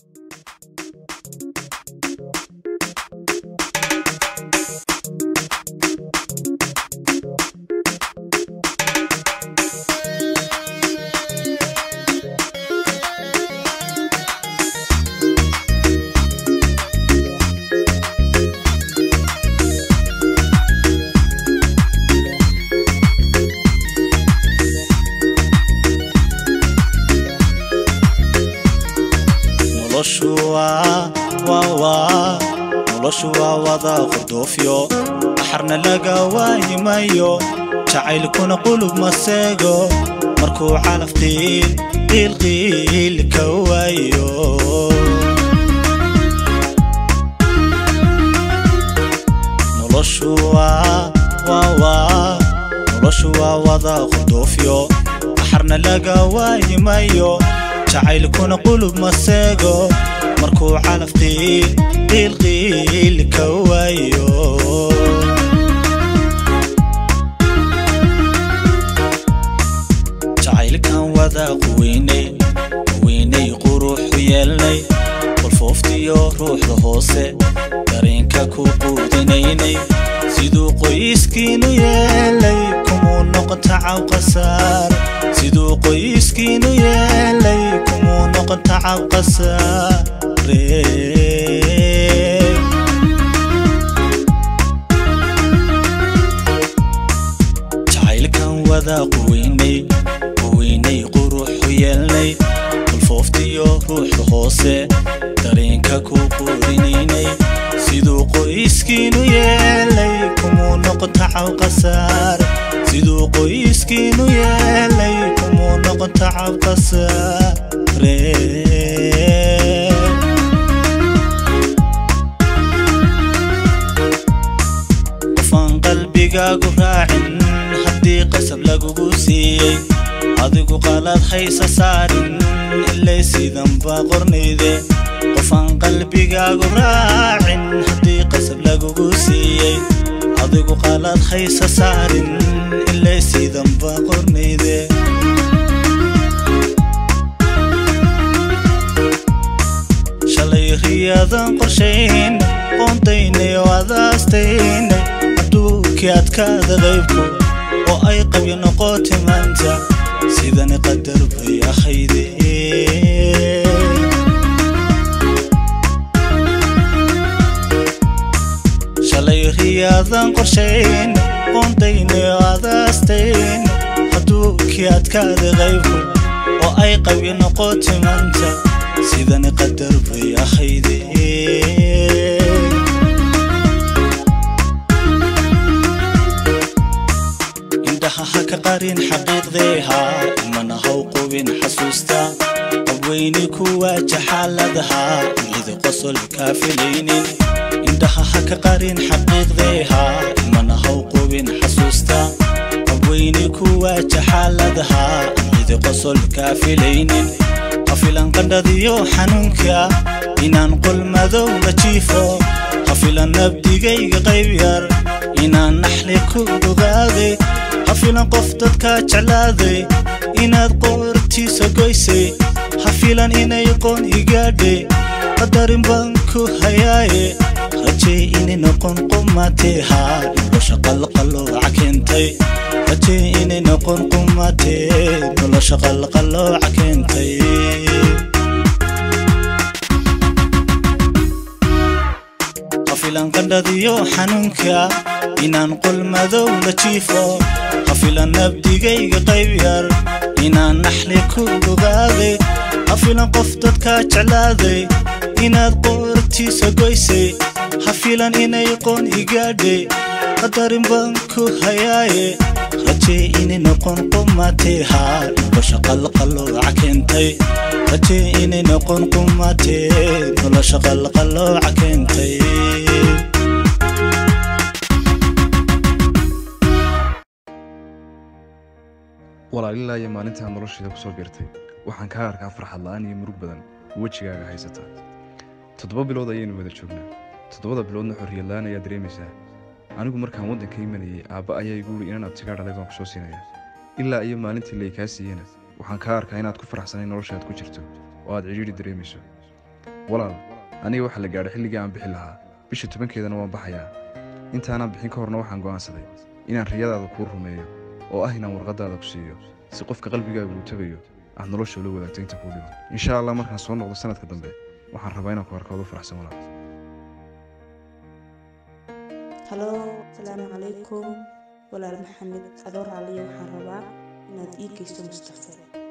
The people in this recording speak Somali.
noloshu waa waa waa noloshu waa wada qurdoofyo xarna laga waayimayo jacaylkuna qulub maseego markuu calaf qiil qiil qiil ka waayo noloshu waa waa waa noloshu waa wada qurdoofyo xarna laga waayimayo jacaylkuna qulub maseego markuu calaf qiil qiil qiil ka waayo jacaylkan wada quweynay quweynay quruxu yeelnay qolfooftiyo ruuxda hoose dareenka ku quudinaynay siduu qoyskiinu yeelay kumuu noqon tacaw qasaar siduu qoyskiinu yeelay kumuu noqon tacaw qasaare jacaylkan wada quweynay quweynay quruxu yeelnay qolfooftiyo ruuxda hoose dareenka ku quudinaynay siduu qoyskiinu yeelay kumuu noqon tacaw qasaar siduu qoyskiinu yeelay kumuu noqon tacaw qasaare qofaan qalbigaagu raacin haddii qasab lagugu siiyey adigu qalad haysa saarin ilay sidanba qornayde qofaan qalbigaagu raacin haddii qasab lagugu siiyey adigu qalad haysa saarin ilay sidanba qornayde shalay riyadan qorshayn qoondaynay oo adaastaynay adduunkii adkaada qaybku oo ay qabyo noqotay maanta sidani qadar bay ahayde shalay riyaadan qorshayn qoondaynay oo adaastayn adduunkii adkaada qaybku oo ay qabyo noqotay maanta sidani qadar bay ahayde indhaha ha ka qarin xaqiiqdeeha imana haw qubin xasuusta qabweyni ku waaja xaaladaha midi qosol kaa filaynin indhaha ha ka qarin xaqiiqdeeha imana haw qubin xasuusta qabweyni ku waaja xaaladaha midi qosol kaa filaynin hafilan qandhadiyo xanuunka inaan qol madow la jiifo hafilan nabdigayga qayb yar inaan naxli ku dhugaaday hafilan qof dadkaa jeclaaday inaad qoortiisa goysay hafilan inay qoon igaadhay qadarin baan ku hayaaye rajay inay noqon qumatee haa nolosha qalqalooca keentay rajay inay noqon qumatee nolosha qalqalooca keentay hafilan qandhadiyo xanuunka inaan qol madow la jiifo hafilan nabdigayga qayb yar inaan naxli ku dhugaaday hafilan qof dadkaa jeclaaday inaad qoortiisa goysay hafilan inay qoon igaadhay qadarin baan ku hayaaye rajay inay noqon qumatee haa nolosha qalqalooca keentay rajay inay noqon qumatee nolosha qalqalooca keentay walaalilaa iyo maalintaa nolosheeda ku soo biirtay waxaan kaa arkaa farxad la'aan iyo murug badan wejigaaga haysata toddoba bilood ayaynu wada joognaa toddobada biloodna xorriyad la'aan ayaa dareemaysaa anigu markaan waddanka imanayay aabba ayaa igu wuri inaan abtigaa dhalay baan ku soo siinaya ilaa iyo maalintii lay kaa siiyena waxaan kaa arkaa inaad ku faraxsanay noloshaad ku jirto oo aad cidhiidhi dareemayso walaal aniga waxaa la gaadhay xilligii aan bixi lahaa bisha tobankeedana waan baxayaa intaanaan bixin ka horna waxaan go'aansaday inaan riyadaada kuu rumeeyo oo ah inaan warqadaada ku siiyo si qofka qalbigaaga uu tagayo aad nolosha ula wadaagto inta kuu dhiman insha allah markaan soo noqdo sanadka dambe waxaan rabaa inaan ku arkoodo faraxsan walaal halo asalaamu calaykum walaal maxamed adoo raaliya waxaan rabaa inaad ii geysto mustafe